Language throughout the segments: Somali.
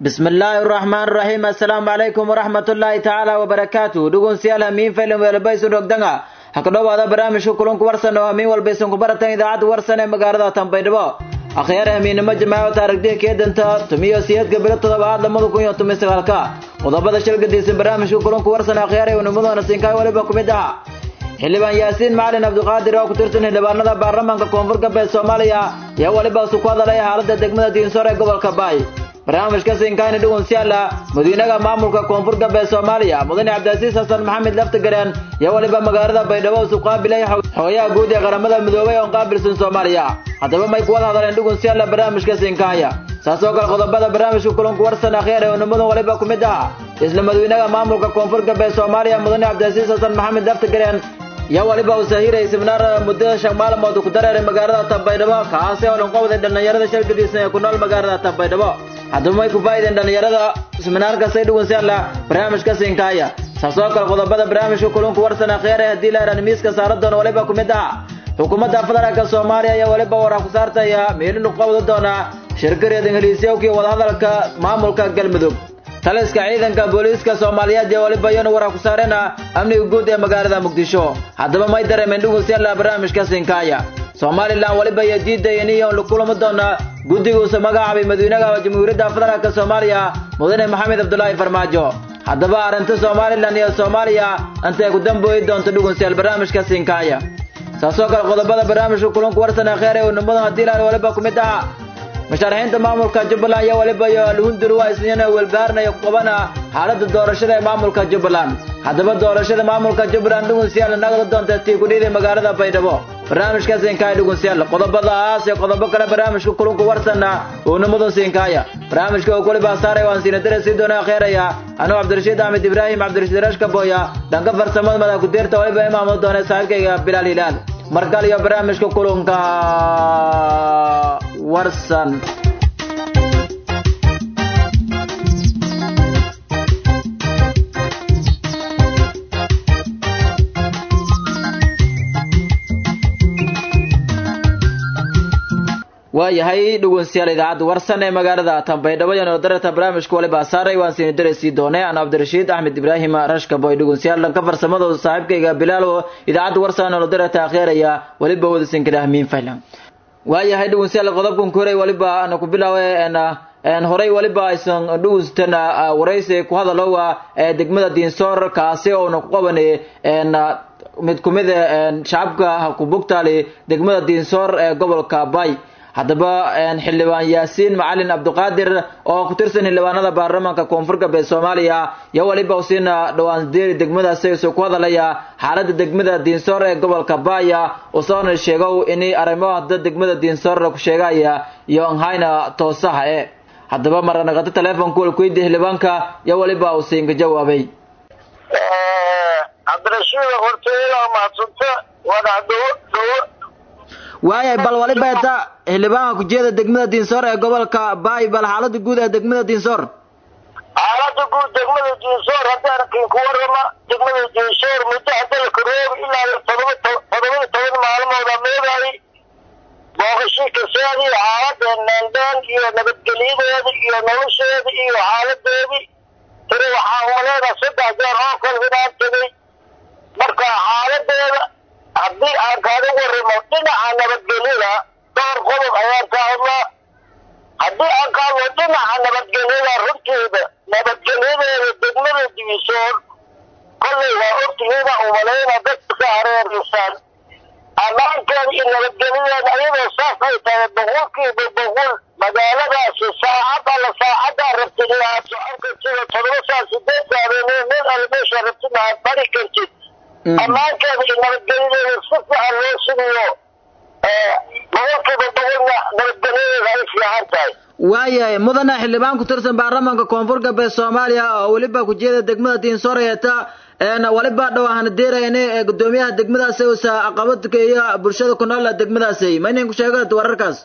bismi illaahi araxmaan araxiim assalaamu calaykum waraxmatullaahi tacaala wabarakaatu dhugunsiyaal hamiin faylan weelbaysu dhogdanga ha ka dhowaada barnaamijka kulanku warsan oo hamiin walbaysan ku baratan idaacadda warsan ee magaalada tanbaydhabo akhyaar hamiinnimo jamaaco taarigdiya keedanta tumiyo siyeedka bilo toddobaad lamada kun iyo toban sagaalka qodobada shilgadiisan barnaamijka kulanku warsan akhyaar ee unimadoona siinkaay waliba ku mid aha xildhibaan yaasiin macalin cabdiqaadir oo ku tirsan xildhibaanada baarlamaanka koonfur galbeed soomaaliya ayaa weliba isu ku hadalay xaaladda degmada diinsoor ee gobolka baay barnaamijka siinkaayna dhugunsiyaala madiinaha maamulka koonfur galbeed soomaaliya mudane cabdiasiis xasan maxamed laftigareen ayaa weliba magaalada baydhabo isu qaabilay xogayaha guud ee qaramada midoobay oon qaabilsan soomaaliya haddaba may kuwada hadaleen dhugunsiyaala barnaamijka siinkaaya saas oo kale qodobada barnaamijka kulanku warsan akhyaar ee unimadan waliba ku mid aha isla madawynaha maamulka koonfur galbeed soomaaliya mudane cabdiasiis xasan maxamed laftigareen yaa waliba uu sahiray siminaar muddada shan maalmood ku dareeray magaalada tanbaydhabo kaasi oo dhanqowday dhallinyarada shalgadiisna ee ku nool magaalada tanbaydhabo haddaba may ku faa'ideen dhallinyarada siminaarkaasay dhugunsiyaala barnaamijka siinkaaya saas oo kale qodobada barnaamijka kulunku warsan akhyaar ee haddii la idhaan miiska saaradoona waliba ku mid aha xukuumadda federaalka soomaaliya ayaa waliba waraa ku saartaya meelin u qabda doona shirkareed ingiliisyowkii wadahadalka maamulka galmudug taliska ciidanka booliiska soomaaliyeed ee waliba iyana waraa ku saareen amniga guud ee magaalada muqdisho haddaba may dareemeen dhugunsiyaala barnaamijka siinkaaya somalilan waliba iyo diidayan iyo la kulami doona guddigiisa magacaabay madawynaha jamhuuriyadda federaalk soomaaliya mudane maxamed cabdulaahi farmaajo haddaba arrinta somalilan iyo soomaaliya intay ku dambooyi doonto dhugunsiyaal barnaamijka siinkaaya saasoo kale qodobada barnaamijka kulanku warsan akheer ee unimadan haddii laan waliba ku mid aha musharaxiinta maamulka jubbaland iyo waliba iyo alhunduru waa isniina welbahaarnaya ku qabana xaaladda doorashada ee maamulka jubbaland haddaba doorashada maamulka jubbaland dhugunsiyaal nagada doonta tii kudhiiday magaalada baydhabo barnaamijka siinkaaya dhugunsiyaal qodobadaas iyo qodobo kale barnaamijka kulunku warsanna uu nimadan siinkaaya barnaamijka uu waliba saaray waan siinadare sii doona akheeraya anuu cabdirashiid axmed ibraahim cabdirashiid rashka booya dhanka farsamada madax ku-deerta waliba imaamud doona saaxiibkayga bilaal hilaal markale iyo barnaamijka kulunka warsan waayahay dhugunsiyaal idaacadda warsan ee magaalada tanbaydhabo iyo nolodarata barnaamijka waliba saaray waan siini dareysii doonay aan cabdirashiid axmed ibraahim rashka boy dhugunsiyaal dhanka farsamada saaxiibkayga bilaal oo idaacadda warsan nolodarata akheeraya waliba wadasinkada hamiin faylan waayahay dhugunsiyaal qodobkan koray waliba ana ku bilaawe horey waliba aysan dhugunstan waraysi ku hadalowa degmada diinsoor kaasi oona ku qabanay mid kumid shacabka kubugtaali degmada diinsoor ee gobolka bay haddaba xildhibaan yaasiin macalin cabdiqaadir oo ku tirsan xildhibaanada baarlamaanka koonfur galbeed soomaaliya iyo waliba usiina dhowaan deeri degmadaasi isuu ku hadalaya xaaladda degmada diinsoor ee gobolka baaya usoona sheegow inay arrimo hadda degmada diinsoor ku sheegaya iyo nhayna toosaha e haddaba maranaqato teleefonka walkuydi xildhibaanka iyo waliba uu siinka jawaabay cabdirashiid horteeda mahadsanta waana dhawo dhawo waayay bal waliba eta xildhibaanka kujeeda degmada diinsoor ee gobolka baay bal xaalada guud ee degmada diinsoor xaalada guud degmada diinsoor haddaan kin ku warrama degmada diinsoor muddo hadda la koroobi ilaa todoba todobaiyo toban maalmooda meedaay booqashii kasaadi xaalada neendeen iyo nabadgelyadeeda iyo nolosheeda iyo xaaladeedii tiri waxaa umaleeda saddex jeer oo kale inaan tegay marka xaaladeeda haddii aan kaaga warramo dhinaca nabadgelyada dhowr qodob ayaan ka hadlaa haddii aan ka hadlo dhinaca nabadgelyada runteeda nabadgelyadeeda degmada diisoon kollay waa ogtihiina umalayna dadka ka hareeraysan ammaankeeda iyo nabadgelyadeeda ayadoo saas ay tahay boqolkiiba boqol magaaladaasi saacad alla saacaddaa rabtid inaad socon kartid oo todoba saa sideed saabeene meel alle meesha rabtid aad bari kartid ammaankeeda iyo nabadgelyadeeda si fiican loo sugiyo boqolkiiba boqolna nabadgelyadeeda ay fiican tahay waayahay mudana xildhibaan ku tirsan baarlamaanka koonfur galbeed soomaaliya oo weliba kujeeda degmada diinsoor eeta waliba dhawahana deerayne ee gudoomiyaha degmadaasi usa caqabadka iyo bulshada ku nool degmadaasi ma inayn ku sheega wararkaas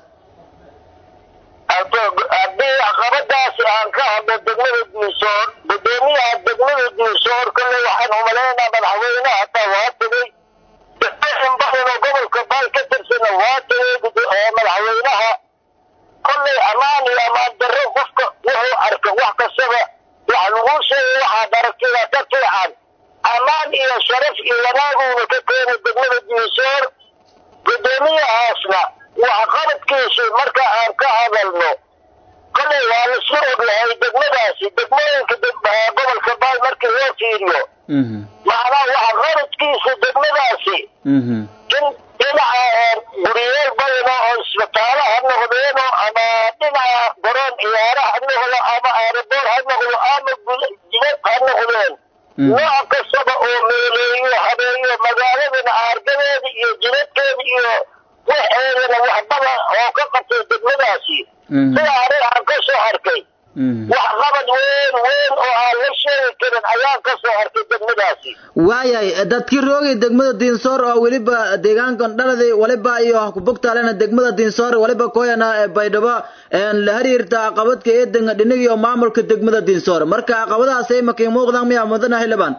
haddii caqabadaasi aan ka hadlo degmada diinsoor gudoomiyaha degmada diinsoor kolley waxaan umalaynaa madaxweynaha hataa waa tegey in badan oo gobolka baal ka tirsana waa tegey madaxweynaha kolley ammaan iyo ammaan darro qofka wuxuu arka marka wax kastaba wax lagu sheegay waxaad aragtida ka fiican ammaan iyo sharaf iyo wanaaguuna ka keena degmada diisoor guddoomiyahaasna wax qabadkiisii marka aan ka hadalno kolay waa laisla ogyahay degmadaasi degmooyinka gobolka baay markii loo fiiriyo macnaha waxa qabadkiisa degmadaasi in dhinaca guriyeel badano oo isbitaalo ha noqdeeno ama dhinaca garoon ciyaara ha noqdo ama aeroboor ha noqdo ama jidad ha noqdeen nooc kastaba oo meeleeyo habeeyo magaaladana aargadeeda iyo jidadkeeda iyo waxeedana waxbada oo ka qabtay degmadaasi sida anig aan ka soo arkay wax qabad weyn weyn oo aan la sheegi karin ayaan ka soo arkay degmadaasi waayahay dadkii roogay degmada diinsoor oo weliba deegaankan dhaladi waliba iyo kubugtaalena degmada diinsoor waliba koyana baydhabo la xiriirta caqabadka eedenga dhinig iyo maamulka degmada diinsoor marka caqabadahaas ay makiin muuqdaan miyaa mudana xildhibaan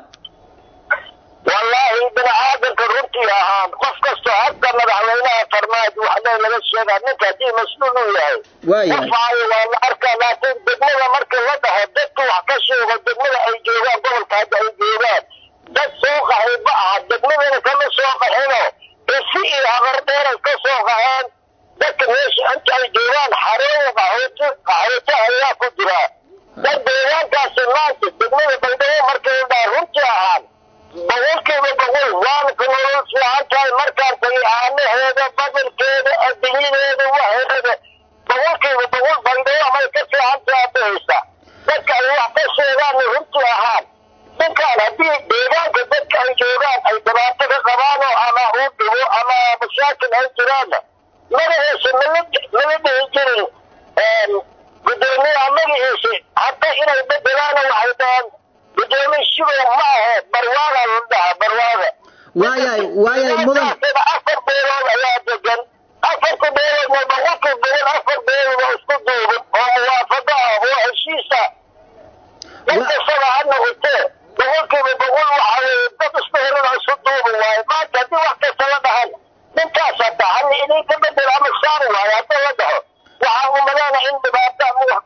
wallaahi bini-aadanka runtii ahaan qof kastoo hadda madaxweynaha farmaajo waxle laga sheegaa ninka haddii mas-uul uu yahay qofaayo waa la arkaa laakiin degmada markii la dhaho dadka wax ka sheego degmada ay joogaan gobolka hadda ay joogaan dad soo qaxay ma aha degmadana kama soo qaxino isi iyo habardheeray ka soo qaxeen dadka meesha inta ay joogaan xarooyin qaxooti qaxooti ayaa ku jira dad deegaankaasi maanta degmada baydhabo markii la dhaha runtii ahaan boqolkiiba boqol waana ku nolol fiican tahay markaan tagay aanaheeda badankeeda adinyadeeda waxeeda boqolkiiba boqol baydhabo amay ka fiican tahay adahaysa dadka ay wax ka sheegaanna runtii ahaan ninkaan haddii deegaanka dadka ay joogaan ay dhibaato ka qabaano ama uu dhibo ama mashaakil ay jiraanna magaciisa mala mala dhihi jirin guddoomiyaha magaciisa hadda inay bedelaana waxay dhahaan gudoomiye shidow ma ahe barwaada la dhaha barwaada waayahay waayahay mudan afar beelood ayaa degan afarta beeloodna boqolkii boqol afar beelood oo isku duuban oo muwaafaqo ah oo heshiisa in kastaba ha noqotee boqolkiiba boqol waxa weeye dad isku helana isu duuban waaye maanta haddii wax kasta la dhahan ninkaas hadda hal idinka bedel ama saari waayo hadda la dhaho waxaan umaleena in dhibaata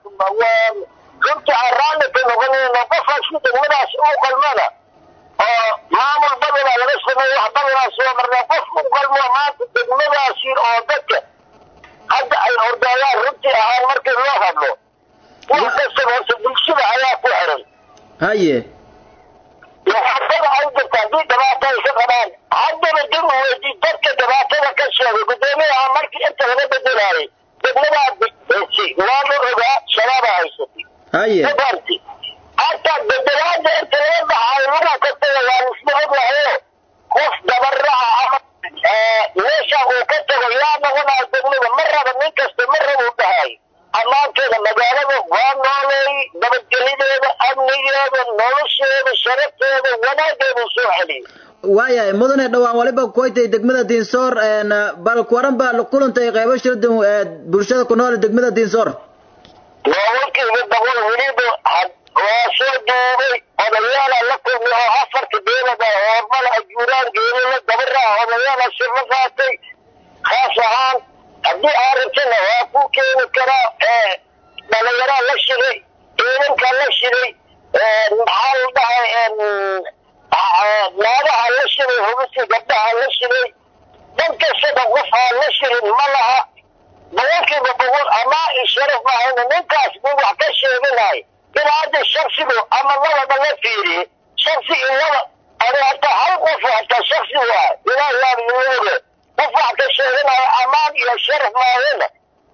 runtii aan raalli ka noqonayno qofkaasi degmadaas u qalmana oo maamul badanaa laga sameeyo wax badanaa soo marnaa qof u qalmo maanta degmadaasi oo dadka hadda ay ordayaan runtii ahaan markii loo hadlo wax kastaba horta bulshada ayaa ku xiran haye muxaafada ay jirta haddii dhibaato ay ka qabaan haddaba dib u weydii dadka dhibaatada ka sheegay guddoomiyaha markii inta laga bedelaayay degmadaa waa la ogaa shabaaba haysatay haye mafarti hataa bedelaada inta laga baxaayo waxa kastaga waa lisla ogyahayo qof dabaraca ama meesha uu ka tago yaa noqonaya degmada ma raba nin kasta ma raba u dhahay ammaankeeda magaalada waa nooleey nabadgelideeda amnigeeda nolosheeda sharafteeda wanaageeda soo celiyay waayahay mudane dhowaan waliba koytay degmada diinsoor bal kuwaran baa kulantay qeybo shirdan bulshada ku nool degmada diinsoor boqolkiiba boqol weliba waa soo duubay odayaala la kulmay oo afarta beelada hoormala ajuuraan geelala dabara odayaala shirla qaatay khaas ahaan haddii arrintana waa ku keeni karaa dhalinyaraa la shiray ciidanka la shiray maxaa la dhahay naagaha la shiray hubisi gabdhaha la shiray dhan kastaba qof aan la shirin ma laha boqolkiiba boqol amaa i sharaf mahayna ninkaas nin wax ka sheeganahay in hadda shaksigu ama lababa la fiiriye shaksi in laba ani hataa hal qof hataa shaksi waa ilaah yaab ilooge qof wax ka sheeganayo amaan iyo sharaf mahayna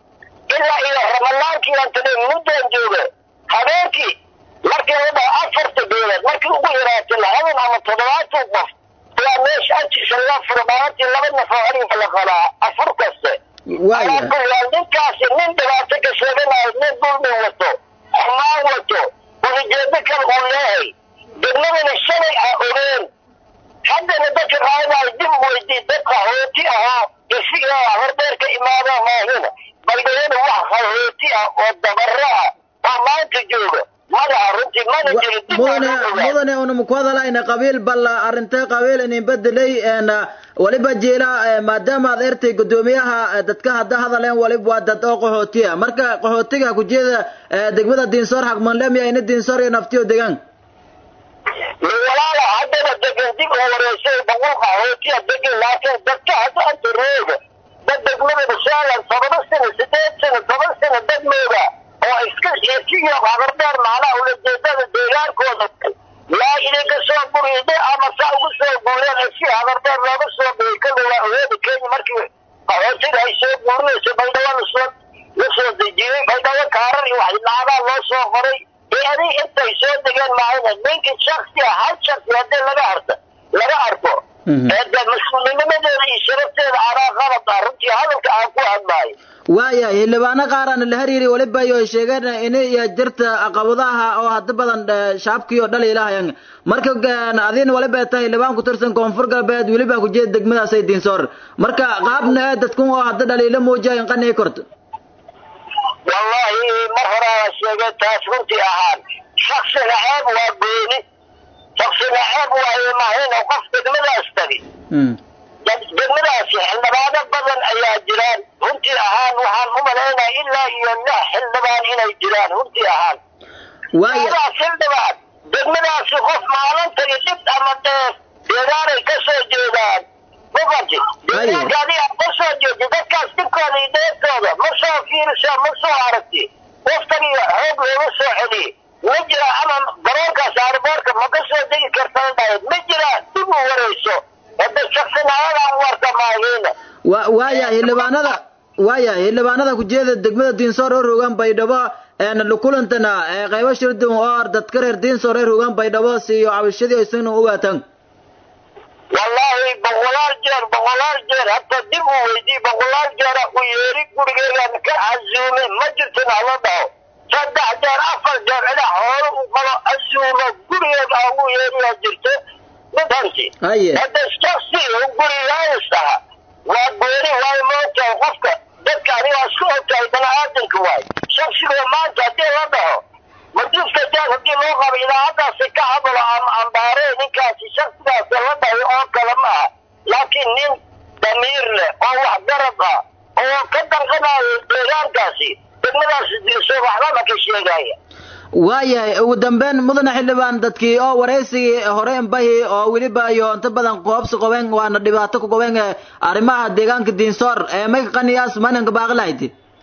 ilaa iyo ramadaankii aan tagey muddaan jooga habeenkii markii la dhaho afarta beelood markii ugu yaraatay labadan ama toddobaatan qof ayaa meesha agtiisa laga furo maalintii laba naf oo ariga la qalaa afur kaste waaya ninkaasi nin dhibaato ka sheeganayo nin dulmi wato xumaan wato ulijeedo kale uu leehay degmadana shalay a ogeen haddana dadka qaadanayo dib weydii dad qaxooti ahoo isiga hordheer ka imaada maahina baydhayada wax qaxooti ah oo dabaro ah oo maanta jooga madaxa runtii mana jiro dib mudane mudane una muku hadalahayna qabiil balla arintee qabiil inin bedelay waliba jeela maadaama aad ertay guddoomiyaha dadka hadda hadaleen waliba waa dad oo qaxootiya marka qaxootiga kujeeda degmada diinsoor xaqmanlemiya ina diinsoor iyo naftiyo degaan walaala haddaba degan dib u wareysay boqol qaxootiya degan laakiin dadka hadda anta rooga dad degmada basaalan todoba sano sideed sano toban sano degmooda oo iska ekiyo habardheer macnaha ulajeedada deegaankooda laa idinka soo guriide ama saa ugu soo guureen si habardheer looga soo biyay kada waa awoodi kenya markii qaxootiga ay soo guurinayso baydhabo lasoo la soo dejiyey baydhabo kaarar iyo wax lacagaha loo soo qoray ee adig intay soo degeen maahayna ninka shaksiga hal shaksi haddii laga harta laga arko ee de mas-uulinimadeeda iyo sharafteeda anaa qalad ah runtii hadalka aan ku hadlaayo waayahay xildhibaano qaaraan la hariiri waliba iyo sheegeen inay jirta caqabadaha oo hadda badan shacabkii oo dhali ilahayan marka adin waliba tahay xildhibaan ku tirsan koonfur galbeed weliba kujeeda degmadaasay diinsoor marka qaabna dadkun oo hadda dhaliila muujiya inqanay korto wallahi mar horaa sheegay taas runtii ahaan shaksiga ceeb waa gooni shaksiga ceeb waaye mahayna qof degmadaas tagi degmadaasi xildhibaano badan ayaa jiraan runtii ahaan waxaan u malaynaya ilaa iyo lix xildhibaan inay jiraan runtii ahaan daas xildhibaan degmadaasi qof maalintagi dhib ama dheef deegaanay ka soo jeedaan mafati deegaanka adiga ka soo jeedi dadkaas dhibkooda iyo dheeftooda ma soo fiirisa ma soo aragti waftagiga xoog looga soo celiye ma jira ama garoonkaas aarboorka ma ka soo degi kartaan dhahayd ma jira dib u warayso hadda shaksinaayadan warta maahiina waaya xildhibaanada waaya xildhibaanada kujeeda degmada diinsoor oo rogaan baydhabo kulantana qaybo shirdun oo dadka reer diinsoor ee rogaan baydhabo siiyo cabashadii isagna u waataan wallaahi boqolaal jeer boqolaal jeer hata dib u weydii boqolaal jeera u yeeri gurigeegan ka casuume ma jirtin hala dhaho saddex jeer afar jeer cida hoolo u qalo casuumo gurigeeda aan u yeeriyaa jirto mafanti hadda shaksi gurigaayis aha waa gooni waayo moogtahay qofka dadka anigaa isku ogtahay bani-aadanka waay shaksiga maanta haddii la dhaho majuuska jaas haddii loo qabo idaacadaasi ka hadlo ama ambaare ninkaasi shaksigaasi la dhahay oo kale ma aha laakiin nin damiir leh oo wax garab ah oo ka danqanayo deegaankaasi degmadaasi diiso waxbaba ka sheegaya waayahay ugu dambeyn mudane xildhibaan dadkii oo waraysigii hore inbahi oo weliba iyo inta badan qoobsi qobeen waana dhibaato ku qobeen arrimaha deegaanka diinsoor ee may qaniyaas mananka baaqi lahayd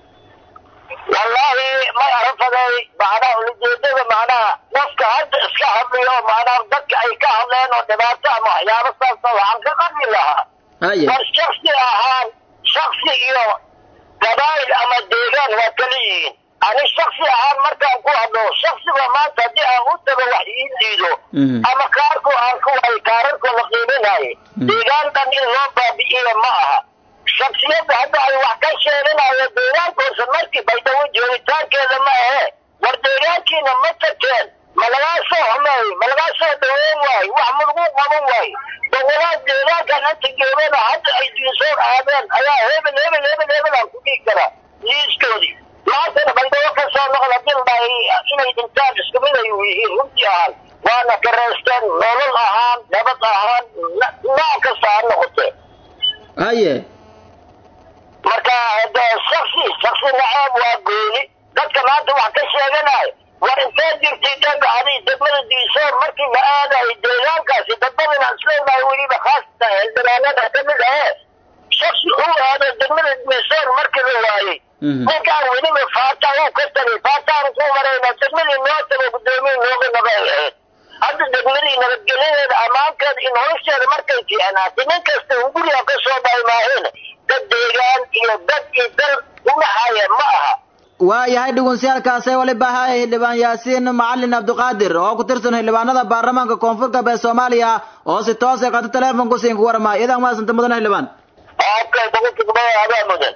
wallaahi may arafaday macnaha ulajeedada macnaha qofka hadda iska hadlayo macnaha dadka ay ka hadleen oo dhibaato ama waxyaabo saasa waxaan ka qadmi lahaa war shaksi ahaan shaksi iyo gabaayil ama deegaan waa kala yihiin ani shaksi ahaan markaan ku hadlo shaksiga maanta haddii aan u tago wax ii diido ama kaarku aan ku waayo kaararkoo la qiiminaayo deegaan dhan in loo baabi'iyo ma aha shaksiyadda hadda ay wax ka sheeganayo deegaankoosa markii baydhabo joogitaankeeda ma ahe war deegaankiina ma tagteen ma lagaa soo xumeey ma lagaa soo dhaweyn waayo wax ma lagu qaban waayo boqolaad deegaankan inta joogana hadda ay diinsoor aadeen ayaa hebel hebel hebel hebel aan ku dhigi karaa liiskoodii maantana baydhabo ka soo noqda dilbay inay dhintaan isku mid ay yihiin runtii ahaan waana kareysteen nolol ahaan nabad ahaan nooc kasta ha noqotee haye marka de shaksi shaksi naceeb waa gooni dadka maanta wax ka sheeganayo war intee jirtay dega adi degmada diisoor markii la aadayo deegaankaasi dadbadana isleenahay weliba khaasatan xildhibaanada ka mid ahe shaksi uu aado degmada diisoor markii la waayey ninkaan weliba faata uu ka tagay faataan ku marayna degmadii noo tago guddoomiye nooga naga ay ahayd hadda degmadii nabadgelyadeeda ammaankeeda iyo nolosheeda markay fiicnaatay nin kasta uu guriga ka soo bahay maaheen dad deegaan iyo dad iyo dal udhaxaaya ma aha waayahay dhugunsiyaalkaasee waliba ahay xildhibaan yaasiin macalin cabdiqaadir oo ku tirsan xildhibaanada baarlamaanka koonfur galbeed soomaaliya oo si toosay qata teleefonku siin ku warmaa idan maasanta mudane xildhibaan okay boqolkiiba adaa mudan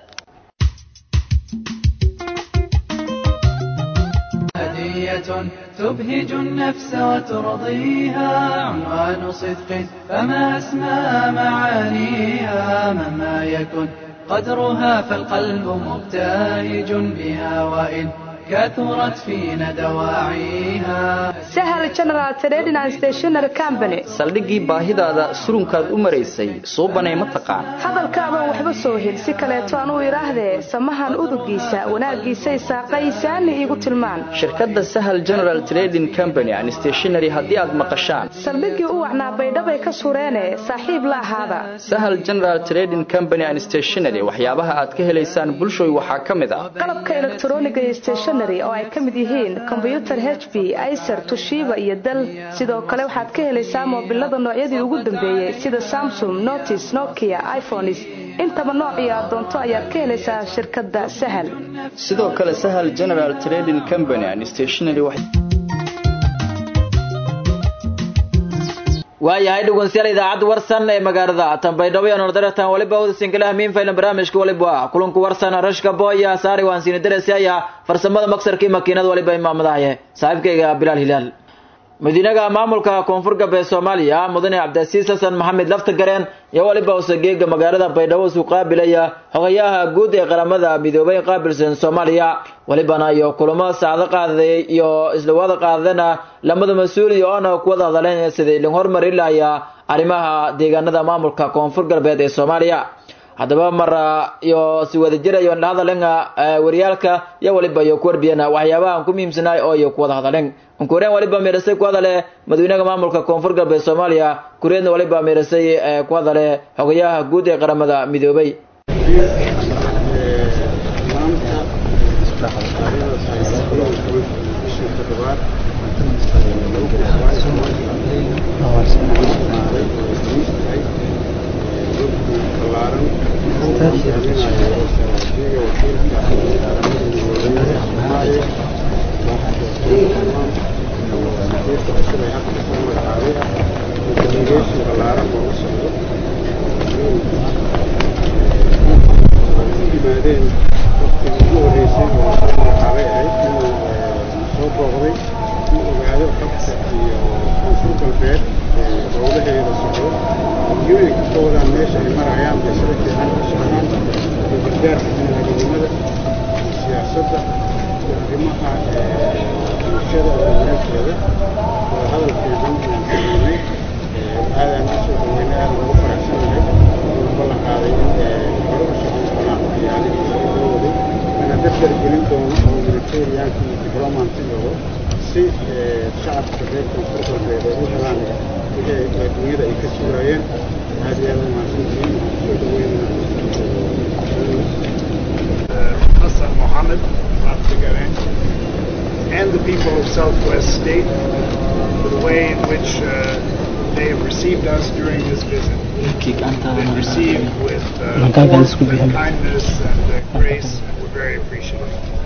هدية تبهج النفس وترضيها عنوان صدق فما أسمى معانيها مهما يكن قدرها فالقلب مبتهج بها وإن كثرت فينا دواعيها sahal general trading and stationary company saldhiggii baahidaada surunkaad u maraysay suubanay ma taqaan hadalkaaban waxba soo hel si kaleeto aan u idhaahdee samahan udugiisa wanaaggiisay saaqaysaani iigu tilmaan shirkadda sahal general trading company and stationary haddii aad maqashaan saldhiggii u wacnaa baydhabay ka sureene saaxiib la ahaada sahal general trading company and stationary waxyaabaha aad ka helaysaan bulshooy waxaa ka mid ah qalabka elektroniga iyo stationary oo ay ka mid yihiin kombyutar h b icer tushiba iyo dal sidoo kale waxaad ka helaysaa moobilada noocyadii ugu dambeeyey sida samsung notis nokia iphones intaba noocii aad doonto ayaad ka helaysaa shirkadda sahal sidoo kale sahal general trading company and stationary waayahay dhegeystayaal idaacadda warsan ee magaalada tanbaydhabo iyo nordaretan waliba wadasinkaleh miin faylan barnaamijka waliba kulanku warsan rashka booya saari waan siini darasi aya farsamada maksarkii makiinada waliba imaamadahaye saaxiibkayga bilaal hilaal madiinaga maamulka koonfur galbeed soomaaliya mudane cabdisiis xasan maxamed lafta gareen iyo waliba usageega magaalada baydhabo isu qaabilaya xogayaha guud ee qaramada midoobay qaabilsan soomaaliya walibana iyo kulamo saacdo qaaday iyo isla wada qaadana lamada mas-uul iyo oona kuwada hadaleen sidii lin horumari lahaya arrimaha deegaanada maamulka koonfur galbeed ee soomaaliya haddaba mar iyo si wadajira iyo hadalen wariyaalka iyo waliba iyo ku warbiyana waxyaabaha ku muhiimsanaay oo iyo kuwada hadalen unkureen waliba meerasay ku hadale madaxweynaha maamulka koonfur galbeed soomaaliya kureedna waliba meerasay ku hadale xogayaha guud ee qaramada midoobay Hassan Mohammed and the people of Southwest State for the way in which uh, they have received us during this visit. Been received with uh, warmth and kindness and uh, grace, and we're very appreciative.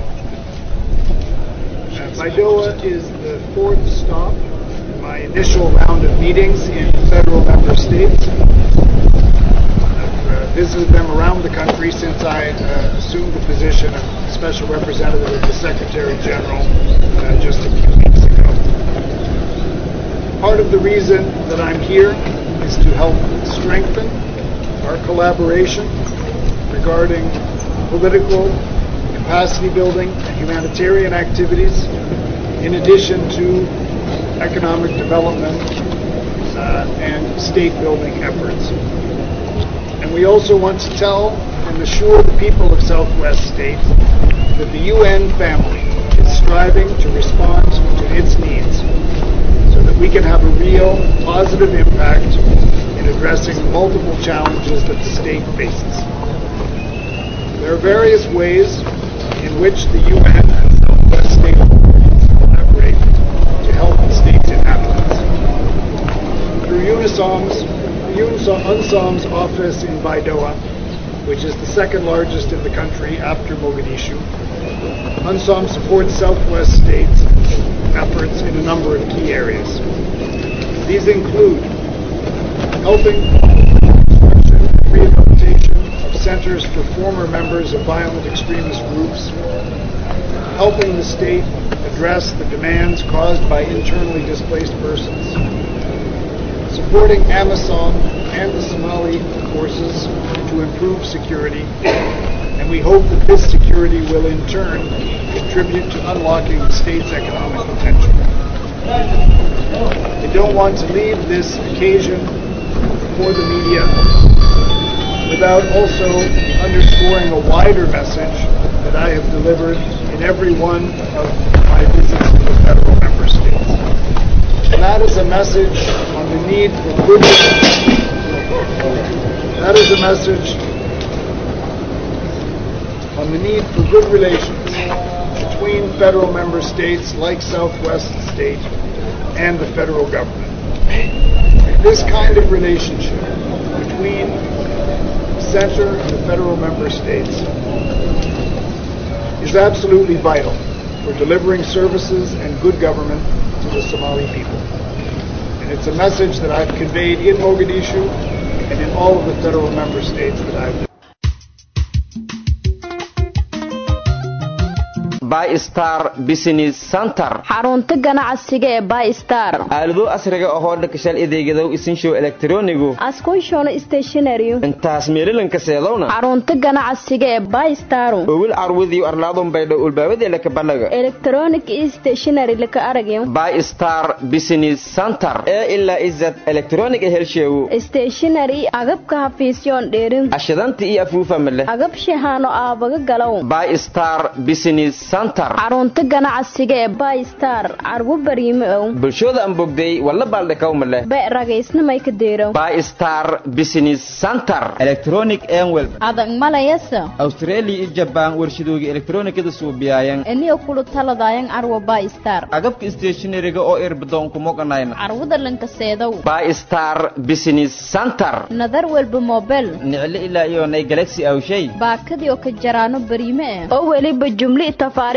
Uh, Baidoa is the fourth stop in my initial round of meetings in federal member states. I've uh, visited them around the country since I uh, assumed the position of Special Representative of the Secretary General uh, just a few weeks ago. Part of the reason that I'm here is to help strengthen our collaboration regarding political capacity building and humanitarian activities, in addition to economic development uh, and state building efforts. And we also want to tell and assure the people of Southwest State that the UN family is striving to respond to its needs so that we can have a real positive impact in addressing multiple challenges that the state faces. There are various ways in which the UN and Southwest State collaborate to help the state's inhabitants. Through UNISOM's, UNSOM's office in Baidoa, which is the second largest in the country after Mogadishu, UNSOM supports Southwest State's efforts in a number of key areas. These include helping rehabilitation of centers for former members of violent extremist groups, helping the state address the demands caused by internally displaced persons, supporting AMISOM and the Somali forces to improve security, and we hope that this security will in turn contribute to unlocking the state's economic potential. I don't want to leave this occasion before the media without also underscoring a wider message that I have delivered in every one of my visits to the federal member states. And that is a message on the need for good that is a message on the need for good relations between federal member states like Southwest State and the federal government. This kind of relationship between the center and the federal member states is absolutely vital for delivering services and good government to the Somali people. And it's a message that I've conveyed in Mogadishu and in all of the federal member states that I've bystar business center xarunta ganacsiga ee bystar aalado asriga ahoo dhakashal adeegadow isinshow elektronigu askunshono stationary intaas meelilanka seedowna xarunta ganacsiga ee bystar owil carwadiyo arlaadon baydho ulbaabadeelaka balaga electronic stationary laka aragyo bystar business center ee ilaa izad electronic helsheewo stationary agabka hafiisyoon dheerin ashadanta iyo afuufa male agab shahaano aabaga galow bystar business xarunta ganacsiga ee bystar carwo bariime ow bulshooda aan bogday walla baaldhakawma leh be ragaysnamay ka deerow bystar business center electronic enwel adag malayasa australia iyo jabaan warshadooga elektronikada suubiyaayan eniyo kulu taladayan carwo bystar agabka stationariga oo irbadoonku moganayna carwada lankaseedow bystar business center nadar welba mobel niclo ilaa iyo nay galaxy awshay baakadii oo ka jaraano bariime eh oo weliba jumli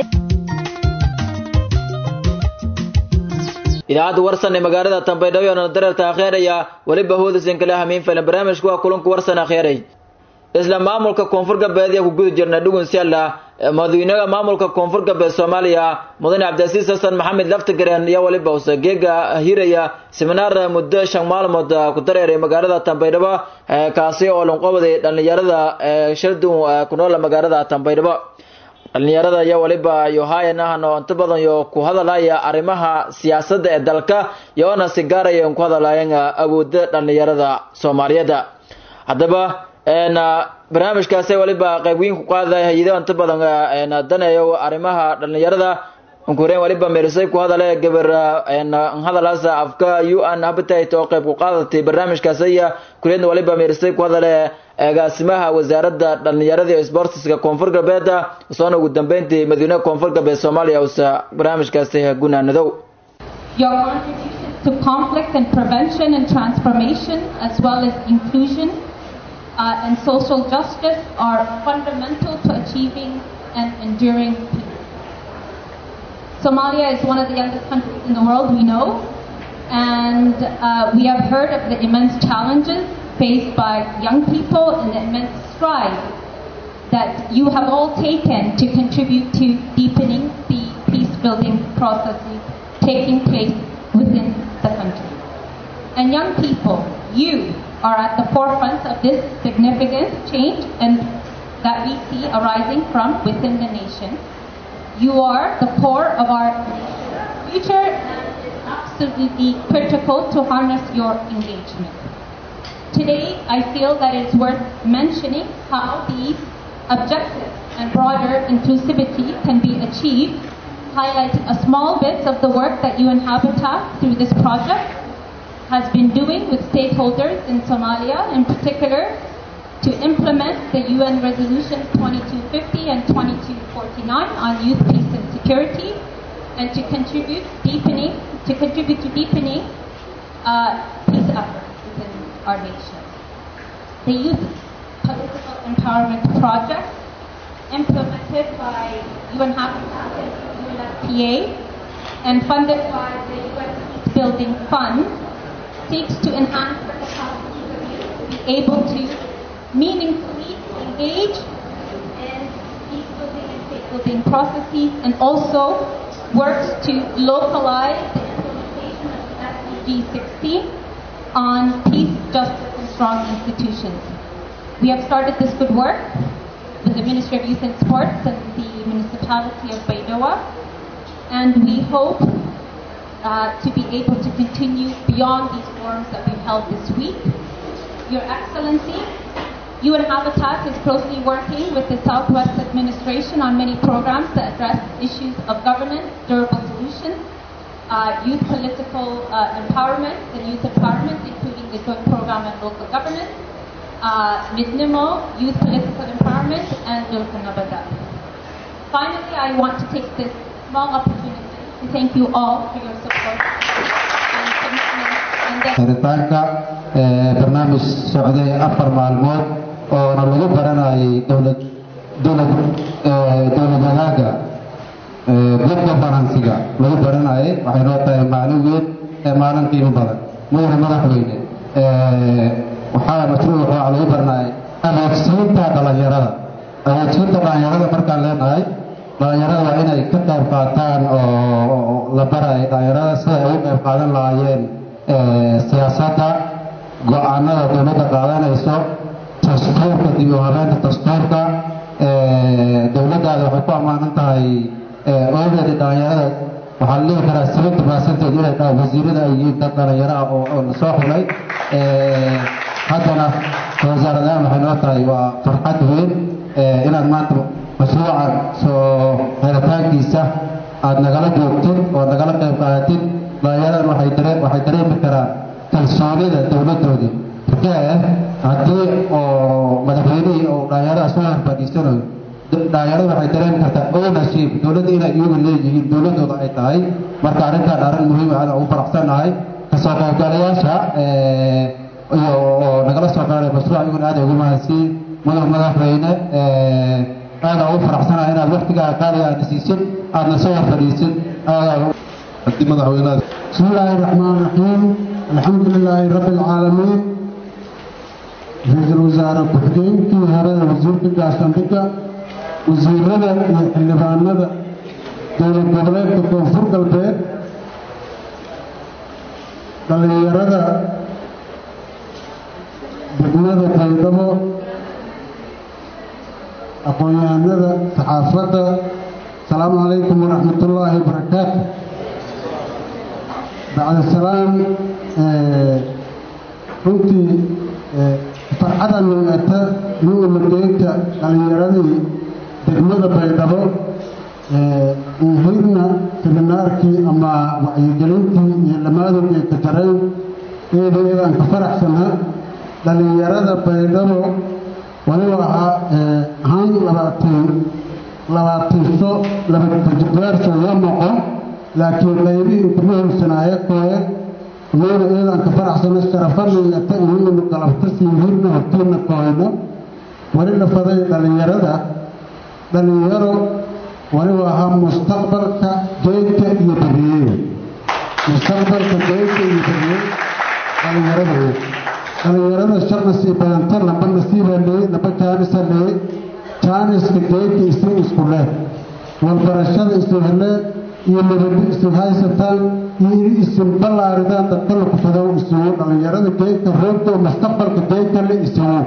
idaacadda warsan ee magaalada tambaydhabo oona dareerta akheeraya weliba hoodasan kale hamiin filan barnaamijku waa kulanku warsan akheeray isla maamulka koonfur galbeed ayaa ku guda jirna dhugun sialla madaxweynaha maamulka koonfur galbeed soomaaliya mudane cabdilcasiis xasan maxamed laftigareen iyo weliba use geega hiraya seminaar muddo shan maalmood ku dareeray magaalada tambaydhabo kaasi oo lanqobaday dhallinyarada shaldun ku nool magaalada tambaydhabo dhallinyarada iyo waliba yohayan ahno inta badan yo ku hadalaya arrimaha siyaasadda ee dalka yoona si gaaraya ku hadalayan awooda dhallinyarada soomaaliyeed haddaba barnaamijkaasi waliba qaybweyn ku qaadaya hay-ado inta badan daneeyo arrimaha dhallinyarada unkureen waliba meerisay ku hadale gabar hadalaas afka u n habitat oo qayb ku qaadatay barnaamijkaasi iyo kuleedna waliba meerisay ku hadale agaasimaha wasaaradda dhallinyarada iyo sportiska koonfur galbeed soona ugu dambeyntii madaxweynaha koonfur galbeed soomaaliya usa barnaamijkaasi gunaanadow Your contributions to conflict and prevention and transformation, as well as inclusion uh, and social justice, are fundamental to achieving and enduring peace. Somalia is one of the youngest countries in the world, we know, and uh, we have heard of the immense challenges faced by young people and the immense strides that you have all taken to contribute to deepening the peace building processes taking place within the country. And young people, you are at the forefront of this significant change and that we see arising from within the nation. You are the core of our future and it's absolutely critical to harness your engagement. Today, I feel that it's worth mentioning how these objectives and broader inclusivity can be achieved, highlighting a small bit of the work that UN Habitat through this project has been doing with stakeholders in Somalia, in particular, to implement the UN resolutions 2250 and 2249 on youth, peace, and security, and to contribute deepening to contribute to deepening uh, peace efforts within our nation. The Youth Political Empowerment Project, implemented by UN Habitat and UNFPA, and funded by the UN Peace Building Fund, seeks to enhance the capacity of youth to be able to meaningfully engage in peace building and state building processes, and also works to localize the implementation of SDG 16 on peace, justice, and strong institutions. We have started this good work with the Ministry of Youth and Sports and the municipality of Baidoa, and we hope uh, to be able to continue beyond these forums that we've held this week. Your Excellency, UN Habitat is closely working with the Southwest Administration on many programs that address issues of governance, durable solutions, uh, youth political uh, empowerment and youth empowerment, including the joint program on local governance, uh, MIDNIMO, youth political empowerment, and Durka Nabada. Finally, I want to take this small opportunity to thank you all for your support and commitment and dedication. xiritaanka ee, barnaamij socday afar maalmood oona lagu baranayay dowlad dowlad ee, dowlad wadaaga ee, good governansiga lagu baranayay waxay noo tahay maalin weyn ee maalin qiimo badan mudane madaxweyne ee, waxaa mashruuc waxaa lagu baranayay awoodsiinta dhalinyarada awoodsiinta dhalinyarada markaan leenahay dhalinyarada waa inay ka qayb qaataan oo oo la barayo dhalinyarada sida ay uga qayb qaadan lahaayeen ee, siyaasadda go-aanada dowladda qaadanayso dastuurka dib u habeynta dastuurka ee, dowladdaada waxay ku ammaanan tahay ogeeda dhalinyarada waxaa la dhihi karaa seventy percentage inay tahay wasiirada ay yihiin dad dhalinyaro ah oo oo lasoo xulay ee, haddana wasaaradahan waxay noo tahay waa farxad weyn ee, inaad maanta mashruucan soo xiritaankiisa aad nagala joogtid oo nagala qayb qaadatid dhalinyaradan waxay daree waxay dareemi karaan kalsoonida dowladdoodii markee haddii oo madaxweynihii oo dhalinyarada soo horfadhiisanayo dhalinyarada waxay dareemi kartaa ownership dowladda inay iyagu leeyihiin dowladdooda ay tahay marka arrintaan arrin muhiim ah ugu faraxsanahay kasoo qaybgalayaasha ee, iyo oo nagala soo qaaday mashruuc iyaguna aad ay ugu mahadsiin mudan madaxweyne ee, aad aan ugu faraxsanahay inaad waqtigaa qaaliga aadna siisid aadna soo horfadhiisid aad haddii madaxweynaha بسم الله الرحمن الرحيم الحمد لله رب العالمين رئيس الوزراء ku-xigeenkii hore ee wasiirka gaashaandhigga wasiirada iyo xildhibaanada dowlad goboleedka koonfur galbeed dhallinyarada degmada baydhabo aqoon-yahanada saxaafadda asalaamu calaykum waraxmat ullaahi wabarakaatu bacda salaam runtii farxada nuugata inuu mageynta dhallinyaradii degmada baydhabo inhirna seminaarkii ama wacyigelintii iyo lamaadowgay ka jareen eeda eedaan ka faraxsanaa dhallinyarada baydhabo waliba ahaa ahaan labaatan labaatanso labajibaarsoo la noqon laakiin qaybihii inkuma horsanaaye kooye iyada eedaan ka faraxsano sharafanayata inaynu galabta siinhirna hortiina kooyno wali la faday dhallinyarada dhallinyaro waliba ahaa mustaqbalka geedka iyo beriyeeda mustaqbalka geedka iyo beriye dhallinyarada wey dhallinyarada shar nasiib badanta laba nasiibaa leeyey laba jaanisa leeyey jaaniska geedka isin isku leh walbarashada isin heleen iyo nabadi isin haysataan iyo in isin ballaaridaan dadka la kufadow isugu dhallinyarada geedka roogta oo mustaqbalka geedka le isugu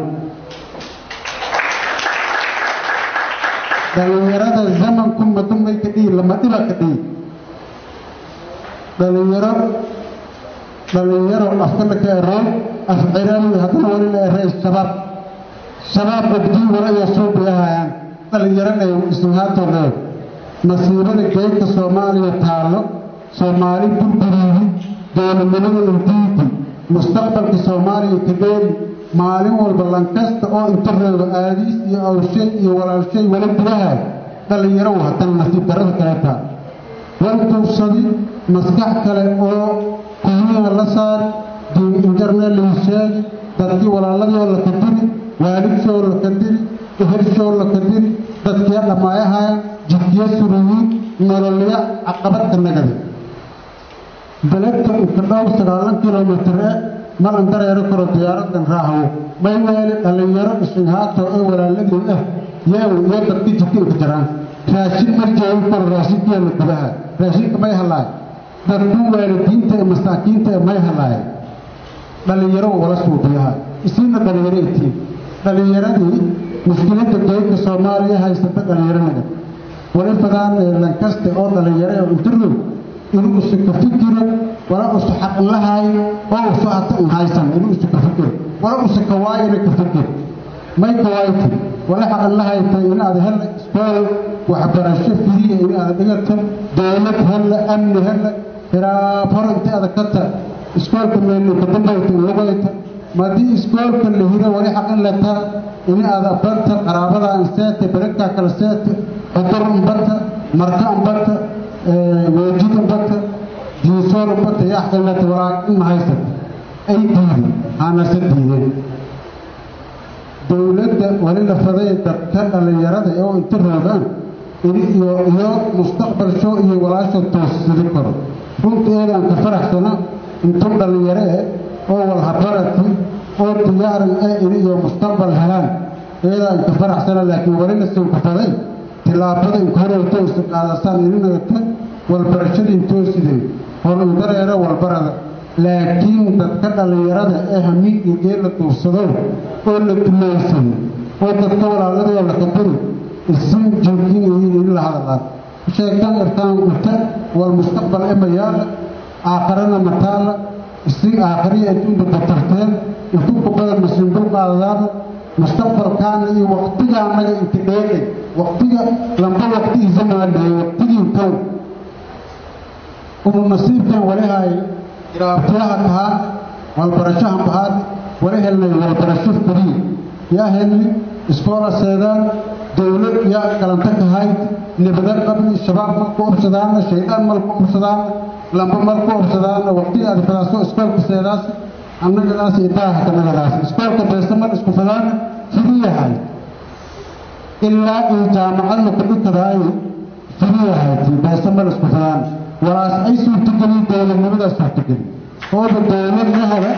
dhallinyarada zamanku madumay ka dhihi lama dhiba ka dhihi dhalinyaro dhalinyaro afkana ka eroon af ciraawi haddana wali la erey shabaab shabaab abdii wala iyo suubi ahayaan dhalinyaro dhay isinhaatoo leed masiibada geedka soomaaliya taallo soomaali burburiidi dowladnimada intiidi mustaqbalka soomaaliya kageeri maalin walba lankasta oo inta reebo aadiis iyo awshay iyo walaalshay wala gudaha dhallinyaro watan nasiib darada kale taa wal duubsadi maskax kale oo kuhiyaha la saari diin injarnee lagu sheegi dadkii walaaladoo la kadiri waalidshoo la kadiri ehelshoo la kadiri dadkiya dhammaayahaya jidkiya suruyiin nololya caqabadka nagadi beledka inka dhow sagaalan kilomitir e malan dareero karo diyaaradan raahawo may weeli dhallinyaro ishinhaato ee walaaladii ah yeew iyo dadkii jidka inka jaraan raashin ma jeegan karo raashinkeena gudaha raashinka may halaay dadku waalidiinta ee masaakiinta ee may halaay dhallinyaro wala suubiyaha isiina dhallinyaro itiin dhallinyaradii mushkiladda geedka soomaaliya haysata dhallinyaro naga wali fadaan lankaste oo dhallinyaro ee untirdu inuu isu ka fikiro wala usu xaqin lahaayo oo usu hata un haysan inuu isu ka fikiro wala usu ka waayana ka fikir may ka waayta wala xaqin lahayta inaad hella iskool waxbarasho firiya inaad dhigato dowlad hella amni hella hiraab hor inta aad kata iskoolka meelni ka dambayta in lugayta madii iskoolka la hiro wali xaqin leta in aad banta qaraabada aan seete bereka kala seete xudur umbata marka umbata weejid umbata diisoor umbata yaa xaqin leta walaa in haysata ay diideen aanase diideen dowladda wali la faday dadka dhallinyarada oo inta roogaan iyo iyo mustaqbalsho iyo walaasha toosidi karo runteedaan ka faraxsana intuu dhallinyaro eh oo walhabarati oo diyaaran eh in iyo mustaqbal helaan iyadaan ka faraxsana laakiin wali la soo kafaday tillaabada inka horeyto isu qaadasaan ininagata walbarashada intooside horudareera walbarada laakiin dadka dhallinyarada ee hamiin iyo geel la duursado oo la duleysado oo dadka walaaladoo la kabari isin jooginayiin in la hadlaan sheegtaan irtaan inta wal mustaqbal emayaala aakharana mataala isin aakhariya adduunka batarteen intu kubada masiindul qaadadaana mustaqbalkaana iyo waqtiga annaga inta dheeqay waqtiga lamba waqtigiisa maadheey waqtigii kow unu nasiibkan walihaay iraabtiyaha kahaan walbarashahan bahaad wala helnay walbarasho furiye yaa helni iskoola seedaan dowlad yaa kalanta kahayd nibada qabni shabaab malku obsadaana shaydaan malku obsadaana lamba malku obsadaana waqtiga aad fadaaso iskoolka seedaas annagadaas iyo daaha kanagadaas iskoolka beesamal isku fadaana firiyahay ilaa iyo jaamacadna kudhikadaayo firiyahayti beesamal isku fadaana walaas ay suurtagelin dowladnimadaas suurtagelin hooba dowlad la hela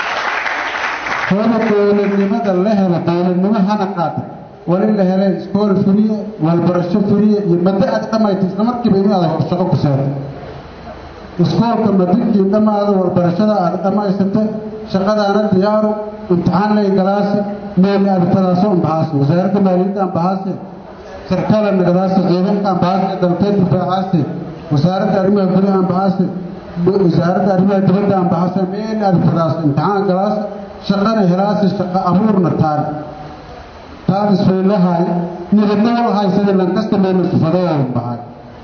hooba dowladnimada la hela dowladnimo hana qaada wali la helay iskool furiye walbarasho furiye iyo maddo aad dhammayta isla markiiba in aad shaqo ku seeto iskoolka madikii dhammaada walbarashada aad dhammaysata shaqadaana diyaaru imtixaan lay galaase meel aad fadaaso unbahaase wasaaradda maaliyadda anbahaase sarkaala nagadaase ciidanka anbahaase dalkeed difaacaase wasaaradda arrimaha gudaha anbahaase wasaaradda arrimaha dibadda anbahaase meel aad fadaaso imtixaan galaase shaqana helaase shaqo abuurna taan taan isfaylahay nibadna wal haysada lankasta meel isufadayaan bahay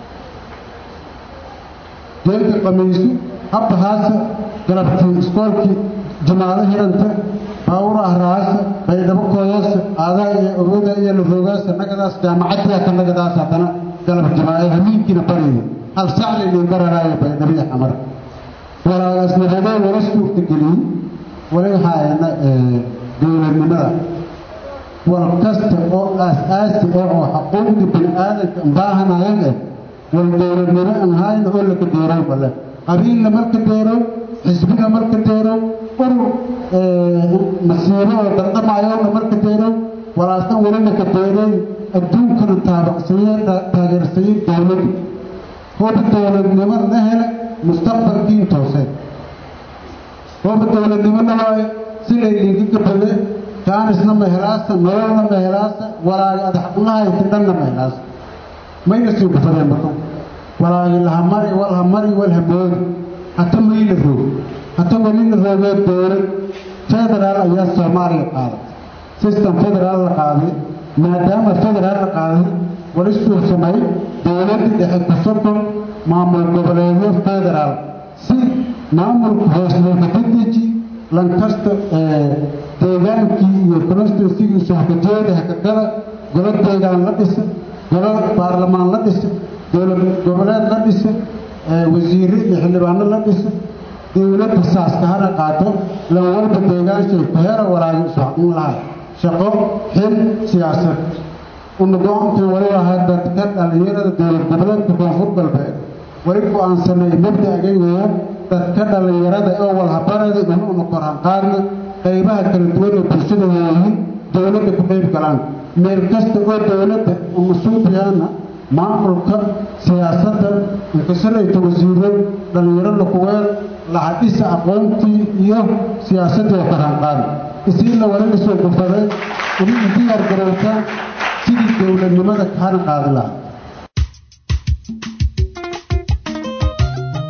geelka qamiisu habbahaasa galabtii iskoolkii jumaado hiranta baawur ahraasa baydhabo kooyaasa aadaa iyo awooda iyo laroogaasa nagadaas jaamacaddiya ka nagadaas haddana galab jumaayo hamiinkiina baraya hal sacli liin baranaayo baydhabiya xamar walaagaas nabadee wala suurtageliyey wali haayana dowladnimada wal kasta oo aas-aasi ah oo xuquuqdii bini aadanka baahanayan eh wal dowladnimo aan hayna oo laka deerow bale qabiilna marka deerow xisbina marka deerow urur masiibo oo daldamaayowna marka deerow walaasna weli laka deeray adduunkana taabacsaye taageersaye dowladdu hooba dowladnimo la hela mustaqbalkiin tooseen hooba dowladnimona waaye silay liinka gabade jaanisna ma helaasa nololna ma helaasa walaagi adaxqunahaysi dhanna ma helaasa mayna sii gufadeen marka walaagi lahamari walhamari walhamoodi hata mayla roog hata weli la roogee dowlad federaal ayaa soomaaliya qaaday system federaal la qaaday maadaama federaal la qaaday wali suursamay dowladda dhexe kusoko maamul goboleedyo federaal si maamulka hoosleeka dedeji lankasta deegaankii iyo constituensigiisu hakajeeda hakagala golo deegaan la dhisa golo baarlamaan la dhisa dowlad goboleed la dhisa wasiire iyo xildhibaano la dhisa dowladda saaska hana qaato lan walba deegaanshay ku hera walaagi isu xaqin lahay shaqo xil siyaasad una go-aankii wali ahaa dadka dhallinyarada dowlad goboleedka koonfur galbeed wali go-aansanay mabda'gay weeyaan dadka dhallinyarada oo walhabarada inuuna korhan qaadna qaybaha kala duwan ee bulshada waayihiin dowladda ku qayb galaan meel kasta oo dowladda umasuubiyaana maamulka siyaasadda inkasarayta wasiiro dhallinyaro lakuweel lahadhisa aqoontii iyo siyaasaddii oo korhan qaadi isiina wali lasoo gufaday inay diyaar garowtaan sidii dowladnimada kahana qaadi lahaa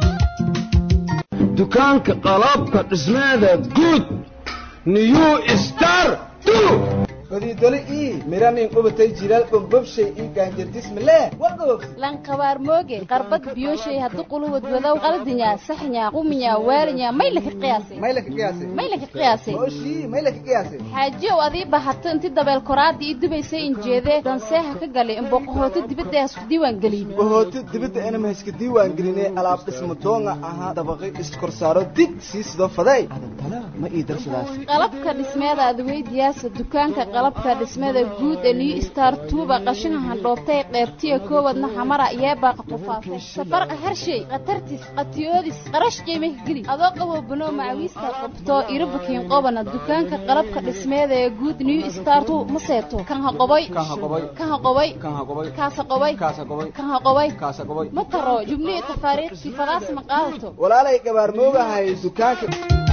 dukaanka qalabka dhismeeda guud new star fadiidole ii miranin qubatay jilaal bombobshay ii gaanjardismale wagoog lankabaar mooge qarbad biyoshay haddu quluwad wadow qaldinya saxnya quminya waalinya maylaka qiyaasay maylaka qiyaasay maylaka qiyaasay mooshii maylaka qiyaasay xaajiyow adii bahato inti dabeel koraadii ii dubaysay injeedee danseeha ka galay in boqohooti dibadda hasku diiwaan gelin bohooti dibadda inama hayska diiwaan gelinay alaab dhisma doonga ahaa dabaqi iskorsaaro dig sii sido faday adantala ma ii darsadaas qalabka dhismeeda adweydiyaasa dukaanka qalabka dhismada guud ee new star tuuba qashina handhoobtay qeybtiya koowadna xamara yeebaaqa tufaasay safarqa harshay khatartis qatiyoodis qarash qiimih geli adoo qabo banoo macawiista qabto irabukiin qobana dukaanka qalabka dhismeeda ee guud new star tu ma seeto kan ha qoboy kan ha qoboy kaasa qoboy kan ha qoboy ma taro jubnihi tafaariikhtii fadaas ma qaadato walaalay gabaar moogahay dukaanka